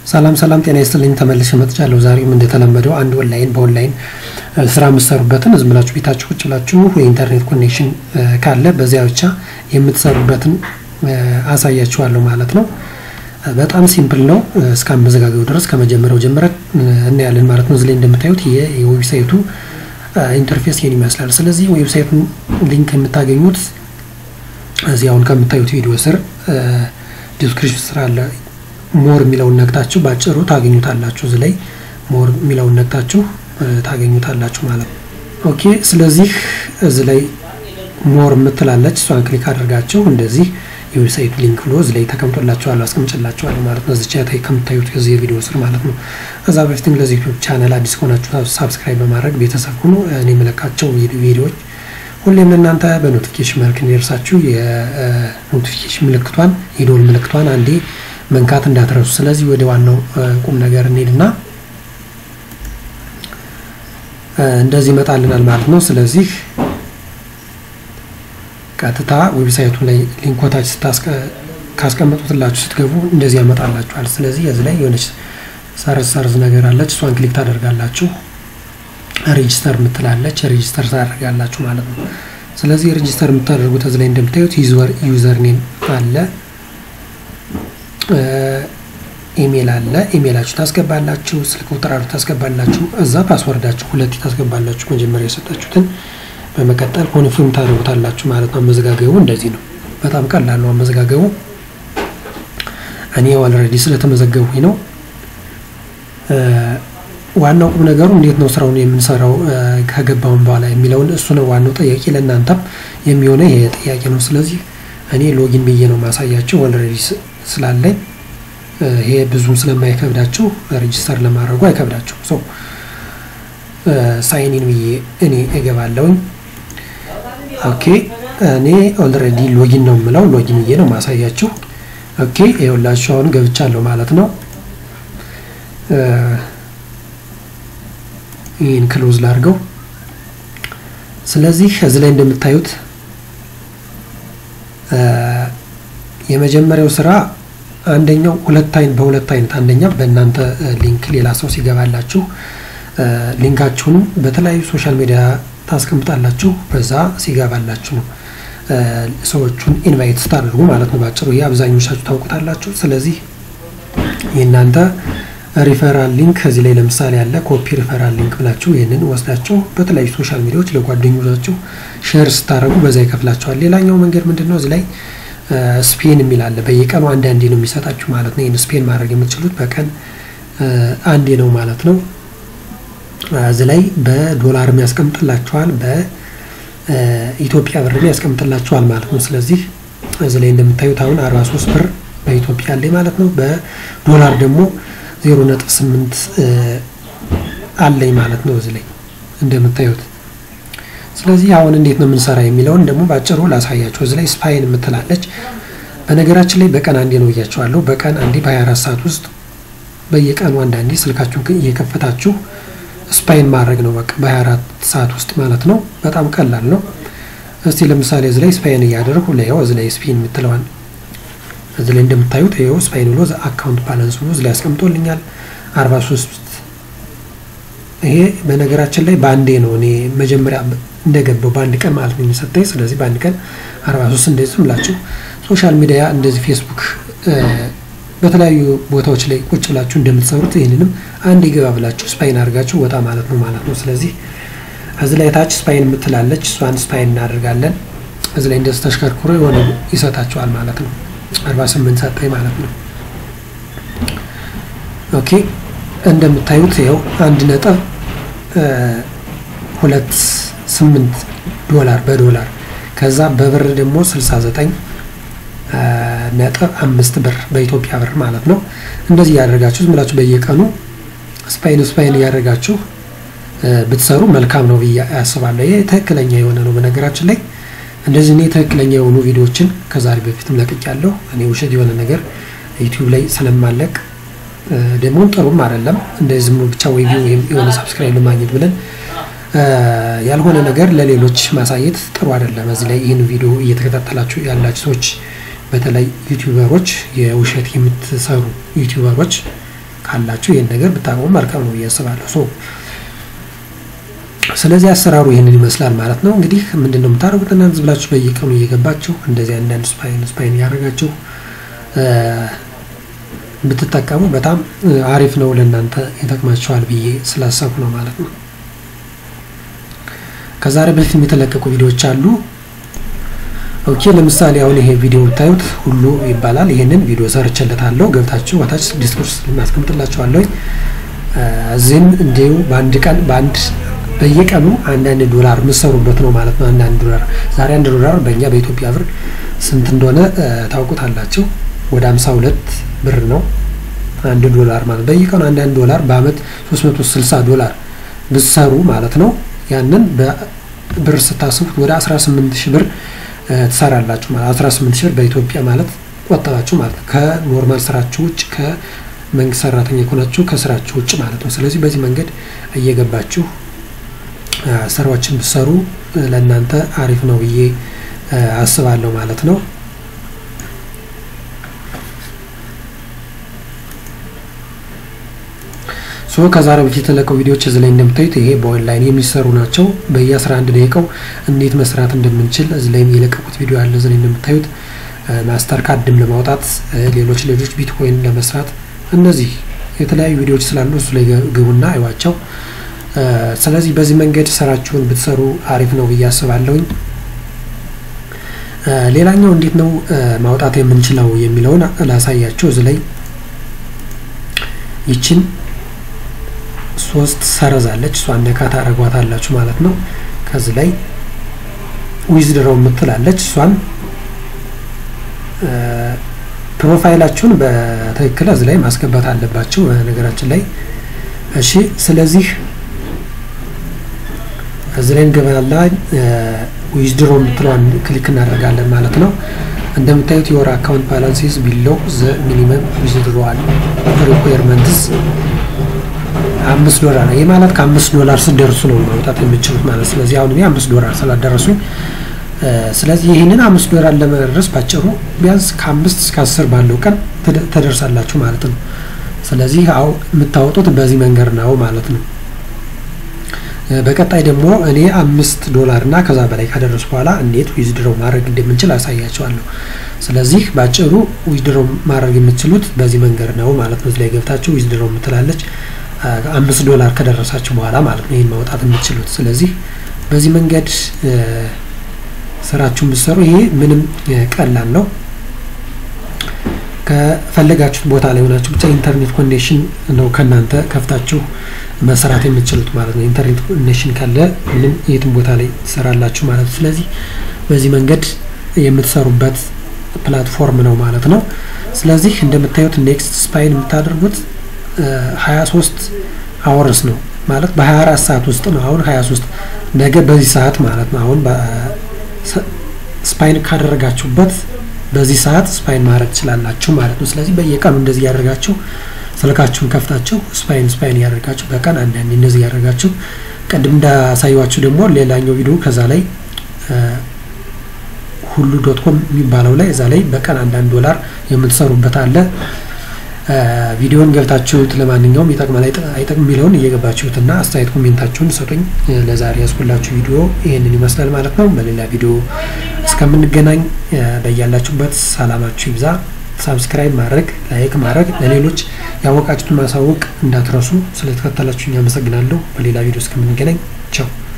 ሰላም ሰላም፣ ጤና ይስጥልኝ። ተመልሼ መጥቻለሁ። ዛሬም እንደተለመደው አንድ ኦንላይን በኦንላይን ስራ የምትሰሩበትን ዝም ብላችሁ ቤታችሁ ቁጭ ብላችሁ የኢንተርኔት ኮኔክሽን ካለ በዚያ ብቻ የምትሰሩበትን አሳያችኋለሁ ማለት ነው። በጣም ሲምፕል ነው። እስከ አመዘጋገቡ ድረስ ከመጀመሪያው ጀምረን እናያለን ማለት ነው። እዚህ ላይ እንደምታዩት የዌብሳይቱ ኢንተርፌስ ይህን ይመስላል። ስለዚህ ዌብሳይቱን ሊንክ የምታገኙት እዚህ አሁን ከምታዩት ቪዲዮ ስር ዲስክሪፕሽን ስራ አለ። ሞር የሚለውን ነክታችሁ ባጭሩ ታገኙታላችሁ። እዚህ ላይ ሞር የሚለውን ነክታችሁ ታገኙታላችሁ ማለት ነው። ኦኬ። ስለዚህ እዚህ ላይ ሞር የምትላለች እሷን ክሊክ አድርጋችሁ እንደዚህ የዌብሳይቱ ሊንክ ብሎ እዚህ ላይ ተቀምጦላችኋለሁ አስቀምጭላችኋለሁ ማለት ነው። እዚች ላይ ከምታዩት ከዚህ የቪዲዮ ስር ማለት ነው። ከዛ በፊትም ለዚህ ዩቲዩብ ቻናል አዲስ ከሆናችሁ ሳብስክራይብ በማድረግ ቤተሰብ ሁኑ። እኔ የምለቃቸው ቪዲዮዎች ሁሌም እናንተ በኖቲፊኬሽን መልክ እንዲደርሳችሁ የኖቲፊኬሽን ምልክቷን የዶል ምልክቷን አንዴ መንካት እንዳትረሱ። ስለዚህ ወደ ዋናው ቁም ነገር እንሄድና እንደዚህ ይመጣልናል ማለት ነው። ስለዚህ ቀጥታ ዌብሳይቱ ላይ ሊንኮታች ካስቀመጡትላችሁ ስትገቡ እንደዚህ ያመጣላችኋል። ስለዚህ እዚህ ላይ የሆነች ሰርዝ ሰርዝ ነገር አለች። እሷን ክሊክ ታደርጋላችሁ። ሬጂስተር የምትላለች ሬጂስተር ታደርጋላችሁ ማለት ነው። ስለዚህ ሬጂስተር የምታደርጉት እዚህ ላይ እንደምታዩት ዩዘር ኔም አለ ኢሜል አለ። ኢሜላችሁ ታስገባላችሁ፣ ስልክ ቁጥራችሁ ታስገባላችሁ፣ እዛ ፓስወርዳችሁ ሁለት ታስገባላችሁ፣ መጀመሪያ የሰጣችሁትን። በመቀጠል ኮንፊርም ታደርጉታላችሁ ማለት ነው። አመዘጋገቡ እንደዚህ ነው። በጣም ቀላል ነው አመዘጋገቡ። እኔ ኦልሬዲ ስለተመዘገቡኝ ነው። ዋናው ቁም ነገሩ እንዴት ነው ስራውን የምንሰራው ከገባውን በኋላ የሚለውን እሱ ነው ዋናው ጥያቄ። ለእናንተም የሚሆነ ይሄ ጥያቄ ነው። ስለዚህ እኔ ሎጊን ብዬ ነው ማሳያቸው ኦልሬዲ ስላለኝ ይሄ ብዙም ስለማይከብዳችሁ ሬጅስተር ለማድረጉ አይከብዳችሁ። ሶ ሳይኒን ብዬ እኔ እገባለሁኝ። ኦኬ እኔ ኦልሬዲ ሎጊን ነው የምለው ሎጊን ብዬ ነው ማሳያችሁ። ኦኬ ይኸውላችሁ አሁን ገብቻለሁ ማለት ነው። ይህን ክሎዝ ላድርገው። ስለዚህ እዚህ ላይ እንደምታዩት የመጀመሪያው ስራ አንደኛው ሁለት አይነት በሁለት አይነት አንደኛ በእናንተ ሊንክ ሌላ ሰው ሲገባላችሁ ሊንካችሁንም በተለያዩ ሶሻል ሚዲያ ታስቀምጣላችሁ። በዛ ሲገባላችሁ ነው ሰዎቹን ኢንቫይት ስታደርጉ ማለት ነው። ባጭሩ ይህ አብዛኞቻችሁ ታውቁታላችሁ። ስለዚህ የእናንተ ሪፈራል ሊንክ ከዚህ ላይ ለምሳሌ ያለ ኮፒ ሪፈራል ሊንክ ብላችሁ ይህንን ወስዳችሁ በተለያዩ ሶሻል ሚዲያዎች ለጓደኞቻችሁ ሼር ስታደርጉ በዛ ይከፍላቸዋል። ሌላኛው መንገድ ምንድን ነው? እዚህ ላይ ስፔን የሚል አለ። በየቀኑ አንድ አንዴ ነው የሚሰጣችሁ ማለት ነው። ይህን ስፔን ማድረግ የምትችሉት በቀን አንዴ ነው ማለት ነው። እዚህ ላይ በዶላር ያስቀምጥላችኋል፣ በኢትዮጵያ ብር ያስቀምጥላችኋል ማለት ነው። ስለዚህ እዚህ ላይ እንደምታዩት አሁን 43 ብር በኢትዮጵያ አለኝ ማለት ነው። በዶላር ደግሞ ዜሮ ነጥብ ስምንት አለኝ ማለት ነው እዚህ ላይ እንደምታዩት። ስለዚህ አሁን እንዴት ነው የምንሰራ የሚለውን ደግሞ ባጭሩ ላሳያችሁ። እዚህ ላይ ስፓይን የምትላለች በነገራችን ላይ በቀን አንዴ ነው እያቸዋለሁ። በቀን አንዴ በ24 ሰዓት ውስጥ በየቀኑ አንዳንዴ ስልካችሁን እየከፈታችሁ ስፓይን ማድረግ ነው በቃ በ24 ሰዓት ውስጥ ማለት ነው። በጣም ቀላል ነው። እስቲ ለምሳሌ እዚህ ላይ ስፓይን እያደረጉ ላይው እዚህ ላይ ስፒን የምትለዋን እዚህ ላይ እንደምታዩት ይኸው ስፓይን ብሎ አካውንት ባላንስ ብሎ እዚህ ላይ አስቀምጦልኛል 43 ይሄ በነገራችን ላይ በአንዴ ነው እኔ መጀመሪያ እንደገባው በአንድ ቀን ማለት ነው የሚሰጠኝ። ስለዚህ በአንድ ቀን 43 እንደዚህ ብላችሁ ሶሻል ሚዲያ እንደዚህ ፌስቡክ፣ በተለያዩ ቦታዎች ላይ ቁጭ ብላችሁ እንደምትሰሩት ይህንንም አንድ ይገባ ብላችሁ ስፓይን አድርጋችሁ ወጣ ማለት ነው ማለት ነው። ስለዚህ እዚህ ላይ ታች ስፓይን የምትላለች እሷን ስፓይን እናደርጋለን። እዚህ ላይ እንደዚህ ተሽከርክሮ የሆነ ይሰጣችኋል ማለት ነው። 48 ሰጠኝ ማለት ነው። ኦኬ እንደምታዩት ይኸው አንድ ነጥብ ሁለት ስምንት ዶላር በዶላር ከዛ በብር ደግሞ 69 ነጥብ አምስት ብር በኢትዮጵያ ብር ማለት ነው። እንደዚህ እያደረጋችሁ ዝም ብላችሁ በየቀኑ ስፓይን ስፓይን እያደረጋችሁ ብትሰሩ መልካም ነው ብዬ ያስባለሁ። ይሄ ትክክለኛ የሆነ ነው። በነገራችን ላይ እንደዚህ እኔ ትክክለኛ የሆኑ ቪዲዮዎችን ከዛሬ በፊትም ለቅቄያለሁ። እኔ ውሸት የሆነ ነገር ዩቲዩብ ላይ ስለማለቅ ደግሞ ጥሩም አይደለም። እንደዚህ ዝም ብቻ ወይ ወይም የሆነ ሳብስክራይብ ለማግኘት ብለን ያልሆነ ነገር ለሌሎች ማሳየት ጥሩ አይደለም። እዚህ ላይ ይህን ቪዲዮ እየተከታተላችሁ ያላችሁ ሰዎች በተለይ ዩቲዩበሮች የውሸት የምትሰሩ ዩቲዩበሮች ካላችሁ ይህን ነገር ብታቆሙ መልካም ነው ብዬ አስባለሁ። ሶ ስለዚህ አሰራሩ ይህንን ይመስላል ማለት ነው። እንግዲህ ምንድን ነው የምታደርጉት እናንተ ብላችሁ በየቀኑ እየገባችሁ እንደዚህ አንዳንድ ስፓይን ስፓይን እያደረጋችሁ ብትጠቀሙ በጣም አሪፍ ነው፣ ለእናንተ ይጠቅማችኋል ብዬ ስላሰብኩ ነው ማለት ነው። ከዛሬ በፊት የተለቀቁ ቪዲዮዎች አሉ። ኦኬ ለምሳሌ አሁን ይሄ ቪዲዮ ብታዩት ሁሉ ይባላል። ይሄንን ቪዲዮ ሰርቼለታለሁ። ገብታችሁ ወታች ዲስኮርስ እናስቀምጥላችኋለሁ። እዚህም እንዲሁ በአንድ ቀን በአንድ በየቀኑ አንዳንድ ዶላር የምትሰሩበት ነው ማለት ነው። አንዳንድ ዶላር ዛሬ አንድ ዶላር በእኛ በኢትዮጵያ ብር ስንት እንደሆነ ታውቁታላችሁ። ወደ ሀምሳ ሁለት ብር ነው አንድ ዶላር ማለት በየቀኑ አንዳንድ ዶላር በአመት 360 ዶላር ብትሰሩ ማለት ነው። ያንን በብር ስታስቡት ወደ 18 ሺህ ብር ትሰራላችሁ ማለት 18 ሺህ ብር በኢትዮጵያ ማለት ቆጠባችሁ ማለት ነው። ከኖርማል ስራችሁ ውጭ ከመንግስት ሰራተኛ ከሆናችሁ ከስራችሁ ውጭ ማለት ነው። ስለዚህ በዚህ መንገድ እየገባችሁ ስራዎችን ብትሰሩ ለእናንተ አሪፍ ነው ብዬ አስባለሁ ማለት ነው። ሶ ከዛሬ በፊት የተለቀው ቪዲዮዎች እዚህ ላይ እንደምታዩት ይሄ በኦንላይን የሚሰሩ ናቸው። በየ11 ደቂቃው እንዴት መስራት እንደምንችል እዚህ ላይ የለቀቁት ቪዲዮ አለ። እዚህ ላይ እንደምታዩት ማስተር ካርድም ለማውጣት ሌሎች ሌሎች ቢትኮይን ለመስራት እነዚህ የተለያዩ ቪዲዮዎች ስላሉ እሱ ላይ ግቡና አይዋቸው። ስለዚህ በዚህ መንገድ ስራችሁን ብትሰሩ አሪፍ ነው ብዬ አስባለሁኝ። ሌላኛው እንዴት ነው ማውጣት የምንችለው የሚለውን ላሳያቸው። እዚህ ላይ ይችን ሶስት ሰረዛለች እሷን ነካ ታደርጓታላችሁ ማለት ነው። ከዚህ ላይ ዊዝድሮው የምትላለች እሷን ፕሮፋይላችሁን በትክክል እዚህ ላይ ማስገባት አለባችሁ ነገራችን ላይ እሺ። ስለዚህ እዚህ ላይ እንገባላ ዊዝድሮ የምትለዋን ክሊክ እናደርጋለን ማለት ነው። እንደምታዩት የወር አካውንት ባላንስ ኢዝ ቢሎ ዘ ሚኒመም ዊዝድሮዋል ሪኳየርመንትስ አምስት ዶላር ነው። ይህ ማለት ከአምስት ዶላር ስደርሱ ነው ማውጣት የምችሉት ማለት ስለዚህ አሁን እኔ አምስት ዶላር ስላደረሱኝ ስለዚህ ይህንን አምስት ዶላር ለመድረስ ባጭሩ ቢያንስ ከአምስት እስከ አስር ባለው ቀን ተደርሳላችሁ ማለት ነው። ስለዚህ አው የምታወጡት በዚህ መንገድ ነው ማለት ነው። በቀጣይ ደግሞ እኔ አምስት ዶላር እና ከዛ በላይ ካደረሱ በኋላ እንዴት ዊዝድሮው ማድረግ እንደምንችል አሳያቸዋለሁ። ስለዚህ ባጭሩ ዊዝድሮው ማድረግ የምትችሉት በዚህ መንገድ ነው ማለት ነው። እዚህ ላይ ገብታችሁ ዊዝድሮው የምትላለች አምስት ዶላር ከደረሳችሁ በኋላ ማለት ነው ይህን ማውጣት የምትችሉት። ስለዚህ በዚህ መንገድ ስራችሁን ብትሰሩ ይሄ ምንም ቀላል ነው። ከፈለጋችሁት ቦታ ላይ ሆናችሁ ብቻ ኢንተርኔት ኮኔክሽን ነው ከእናንተ ከፍታችሁ መስራት የምትችሉት ማለት ነው። ኢንተርኔት ኮኔክሽን ካለ ምንም የትም ቦታ ላይ ትሰራላችሁ ማለት ነው። ስለዚህ በዚህ መንገድ የምትሰሩበት ፕላትፎርም ነው ማለት ነው። ስለዚህ እንደምታዩት ኔክስት ስፓይን የምታደርጉት 23 አወርስ ነው ማለት በ24 ሰዓት ውስጥ ነው። አሁን 23 ነገ በዚህ ሰዓት ማለት ነው። አሁን ስፓይን ካደረጋችሁበት በዚህ ሰዓት ስፓይን ማድረግ ትችላላችሁ ማለት ነው። ስለዚህ በየቀኑ እንደዚህ ያደርጋችሁ ስልካችሁን ከፍታችሁ ስፓይን ስፓይን እያደረጋችሁ በቀን አንዳንዴ እንደዚህ እያደረጋችሁ ቅድም እንዳሳየዋችሁ ደግሞ ሌላኛው ቪዲዮ ከዛ ላይ ሁሉ ዶት ኮም የሚባለው ላይ እዛ ላይ በቀን አንዳንድ ዶላር የምትሰሩበት አለ። ቪዲዮን ገብታችሁት ለማንኛውም ይጠቅማል አይጠቅም የሚለውን እየገባችሁትና አስተያየት ኮሜንታችሁን ሰጡኝ። ለዛሬ ያስኩላችሁ ቪዲዮ ይህንን ይመስላል ማለት ነው። በሌላ ቪዲዮ እስከምንገናኝ በያላችሁበት ሰላማችሁ ይብዛ። ሳብስክራይብ ማድረግ ላይክ ማድረግ ለሌሎች ያወቃችሁትን ማሳወቅ እንዳትረሱ። ስለተከተላችሁኝ አመሰግናለሁ። በሌላ ቪዲዮ እስከምንገናኝ ቻው።